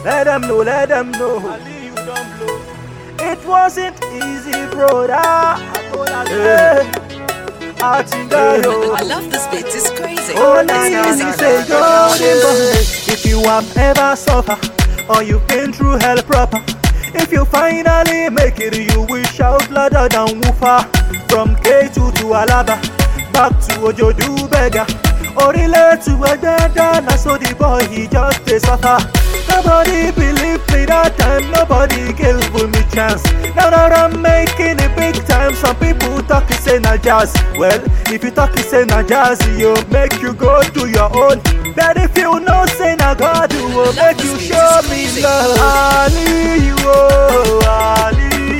Let them know, let them know. Ali, you don't blow. It wasn't easy, brother. I told her, Hey, I think I know. I love this beat, it's crazy. Only easy say golden boy. If you have ever suffered or you've been through hell proper, if you finally make it, you will shout louder than woofer. From K2 to Alaba, back to Ojodu beggar. Orile to Ededa, na so the boy he just a suffer. Nobody believed me that time, nobody gave me chance. Now that I'm making it big time, some people talk it say na jazz. Well, if you talk it say na jazz, you make you go do your own. But if you know say na God, you will make you show me love. Ali, you oh, Ali,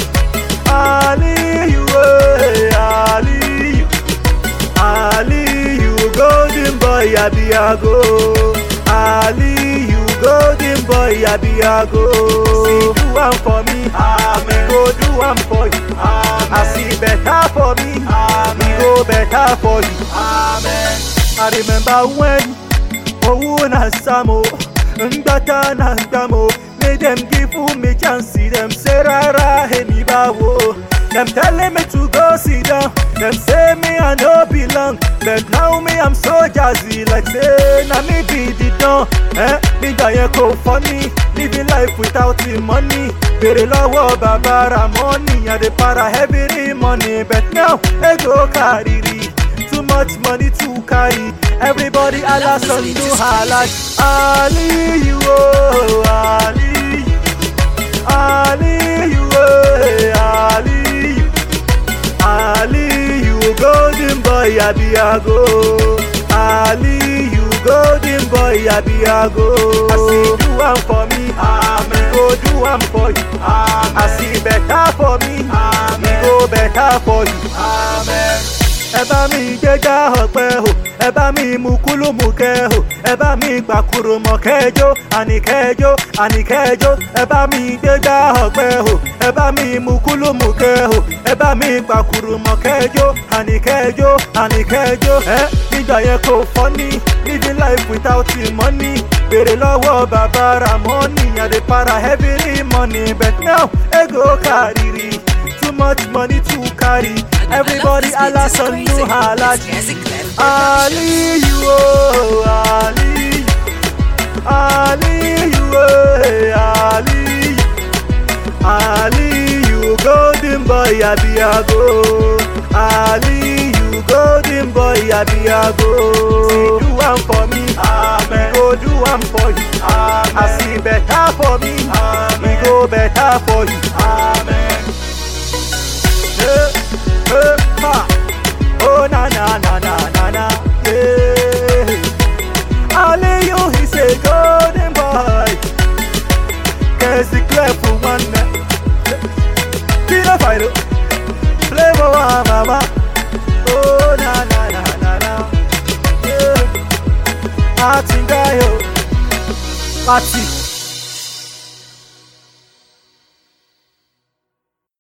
Ali, you oh, Ali, Ali, you golden boy, Abiago. Ali, you golden boy, Abiago. See, do one for me, Amen. Go do one for you, Amen. I see better for me, Amen. Go better for you, Amen. I remember when owó na samo ngbata na gbamo make dem give me chance dem say rara èmi báwo dem telling me to go sit down dem say me i no belong but now me i'm so jazzy like say na me be the don eh nígbà yẹn kò funny living life without the money bèrè lọ́wọ́ bàbá ramoni i dey para every money but now ego kárìrì. Too much money to carry. Everybody Allah son do halak. Ali you oh Ali. Ali you oh Ali. Ali you golden boy Abiago. Ali you golden boy Abiago. I see do one for me. Amen. Go do one for you. Amen. I see better for me. Amen. Go better for you. Amen. ẹ bá mi gbégbá ọpẹ o ẹ bá mi mú kúlùmù kẹ o ẹ bá mi gbàkúrò mọ kẹjọ àní kẹjọ àní kẹjọ ẹ bá mi gbégbá ọpẹ o ẹ bá mi mú kúlùmù kẹ o ẹ bá mi gbàkúrò mọ kẹjọ àní kẹjọ àní kẹjọ ẹ nígbà yẹn kò fọ́ní living life without the money bèrè lọ́wọ́ bàbá ramoni àdèpara heavy money but now ego kárìrì too much money to carry. Everybody Allah son do halak. Ali you oh Ali. Ali you oh Ali. Ali you golden boy Abiago. Ali you golden boy Abiago. See do one for me, Amen. Go do one for you, Amen. I see better for me, Amen. We go better for you, Amen. Hey, hey, ha. Oh na na na na na na yeah. Ali you is a golden boy Cause the clear for one man Pina Fido Flavor wa mama Oh na na na na na Yeah Atingayo Ati